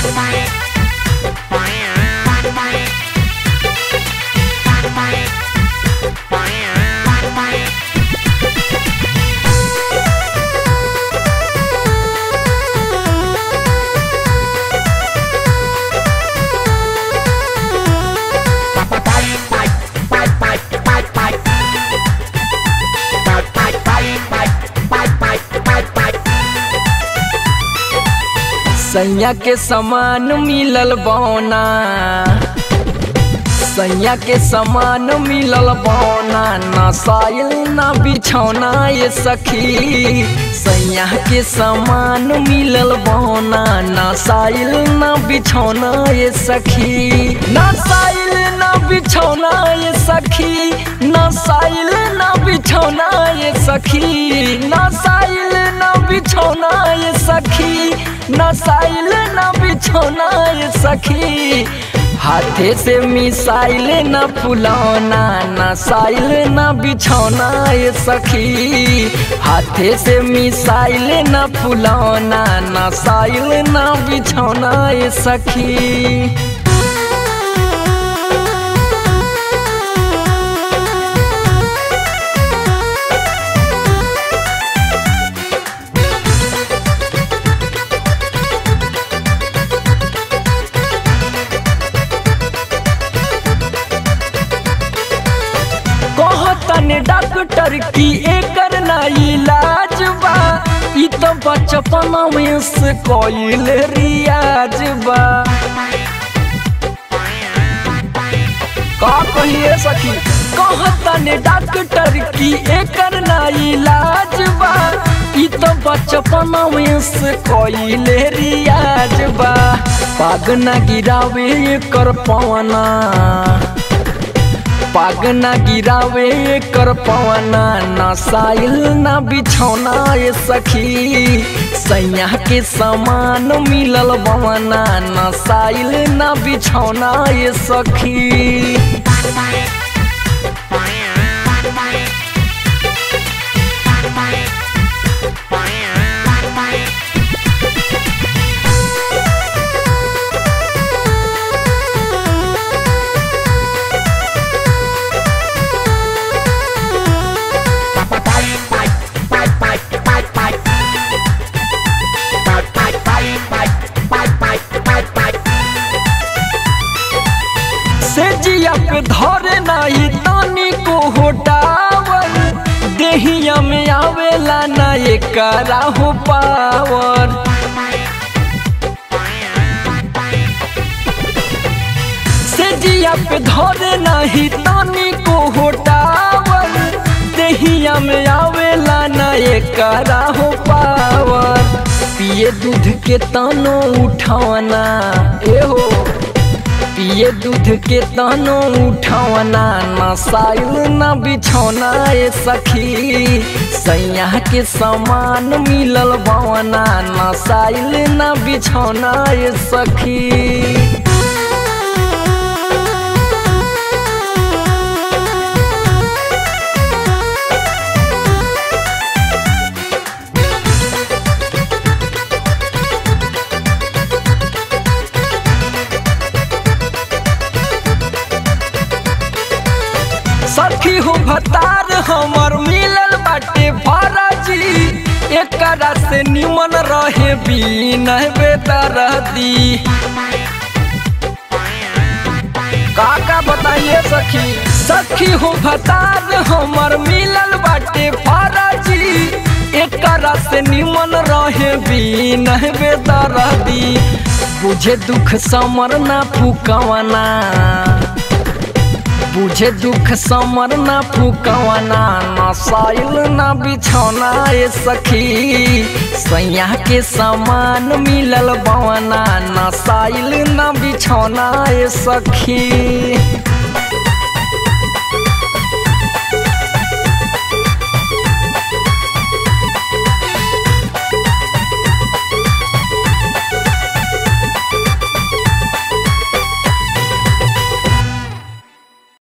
सैया के समान मिलल बौना सैया के समान मिलल बौना ना साइल ना बिछौना ये सखी सैया के समान मिलल बौना ना साइल ना बिछौना ये सखी ना साइल ना बिछौना ये सखी ना साइल ना बिछौना ये सखी ना साइल ना बिछौना ये सखी ना साइल ना बिछौना ये सखी हाथे से मिसाइल न फुलौना न साइल न बिछौना ये सखी हाथे से मिसाइल न फुलौना न साइल न बिछौना ये सखी कहतन डॉक्टर की एकर ना इलाज बा ई तो बचपन में से कोइल रियाज बा का कहिए सखी कहतन डॉक्टर की एकर ना इलाज बा ई तो बचपन में से कोइल रियाज बा पाग ना गिरावे कर पवना पाग ना गिरावे कर पवना ना साइल ना बिछौना ये सखी सैया के समान मिलल बवना ना साइल ना बिछौना ये सखी से जिया पे धरे नाही तानी को होटावर देहिया में आवेला ना एकरा हो पावर से जिया पे धरे नाही तानी को होटावर देहिया में आवेला ना एकरा हो पावर पिए दूध के तानो उठावना ए हो पिए दूध के तनो उठौना ना साइल ना बिछौना ये सखी सैया के समान मिलल बवना ना साइल ना बिछौना ये सखी सखी हो भतार हमर मिलल बाटे फरजी एकरा से निमन रहे बीन बेदरदी का का बताइए सखी सखी हो भतार हमर मिलल बाटे फरजी एकरा से निमन रहे बीन बेदरदी बुझे दुख समर ना फुकवना बुझे दुख समर ना फुकवना ना साइल ना बिछौना ये सखी सैया के समान मिलल बवना ना साइल ना बिछौना ये सखी